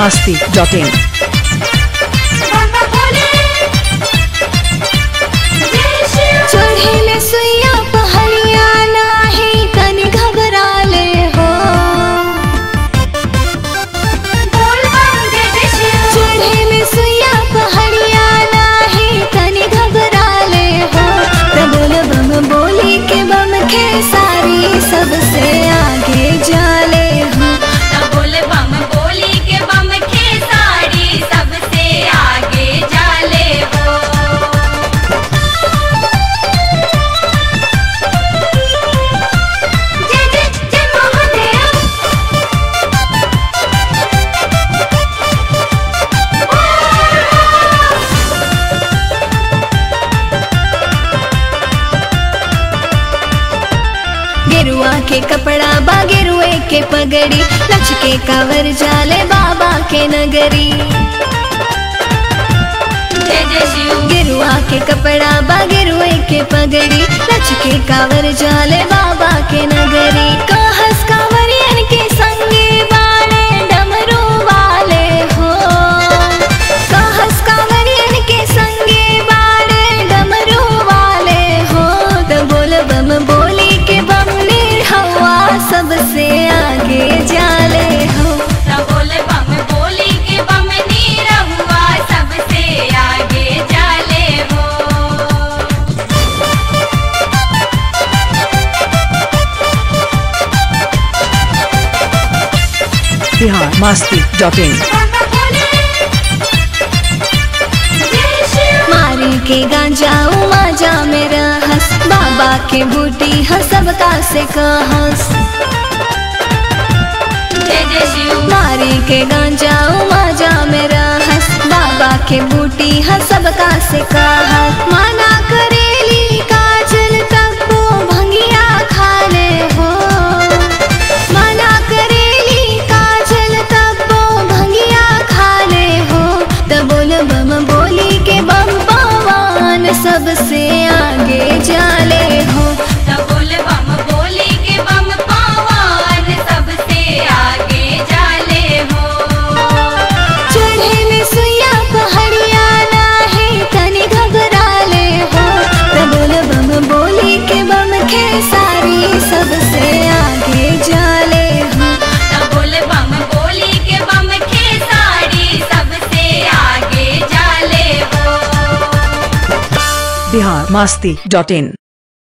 masti.in. चढ़ेले सुइया पहलिया नाही तनी घबराले हो चढ़ेले सुइया पहलिया नाही तनी घबराले हो त बोल बम बोली के बम के सारी सबसे आगे जाले हो बोले बम बोली के बम के साड़ी सबसे आगे जाले हो जय जय जय महादेव गेरुआ के कपड़ा बा गेरुए के पगड़ी लचके कावर जाले बाबा के नगरी जय जय शिव गेरुआ के कपड़ा बा गेरुए के पगड़ी लचके कावर जाले बाबा के नगरी कहस कावरियन के संगे बाणे डमरू वाले हो कहस कावरियन के संगे बाणे डमरू वाले हो तो बोल बम बोली के बम हवा सबसे आगे जाले हो त बोले बम बोली के बम नीरहुआ सबसे आगे जाले हो Bihar masti.in. मारी के गांजा माजा में रहस बाबा के बूटी ह सबका से कहस जय जय शिव मारी के गांजा माजा में रहस बाबा के बूटी ह सबका से कहस माना करेली काजल तक वो भंगिया खाले हो माना करेली काजल तक वो भंगिया खाले हो त बोल बम बोली के बम पवन सबसे आगे जाले हो त बोले बम बोली के बम पावन सबसे आगे जाले हो चढ़ेले सुइया पहाड़िया नाही तनी घबराले हो त बोल बम बोली के बम के सारी सबसे आगे जाले हो त बोले बम बोली के बम के साड़ी सबसे आगे जाले हो Bihar masti.in.